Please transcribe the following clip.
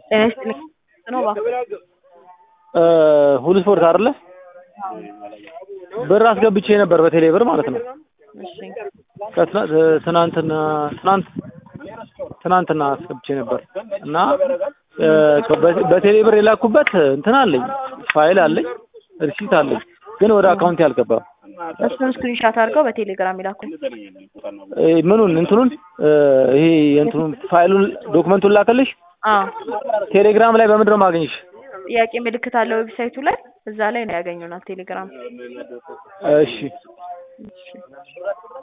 ጤና ይስጥልኝ ነው እባክዎ ሁሉ ስፖርት አይደለ? ብር አስገብቼ ነበር በቴሌ ብር ማለት ነው። እሺ ከትናንት ትናንትና ትናንት ትናንትና አስገብቼ ነበር እና በቴሌ ብር የላኩበት እንትን አለኝ ፋይል አለኝ ሪሲት አለኝ ግን ወደ አካውንቴ አልገባም። እሱን ስክሪንሻት አድርገው በቴሌግራም ይላኩ። ምኑን እንትኑን ይሄ የእንትኑን ፋይሉን ዶክመንቱን ላከልሽ? አዎ ቴሌግራም ላይ በምንድን ነው የማገኝሽ? ጥያቄ ምልክት አለ ዌብሳይቱ ላይ እዛ ላይ ነው ያገኙናል ቴሌግራም እሺ እሺ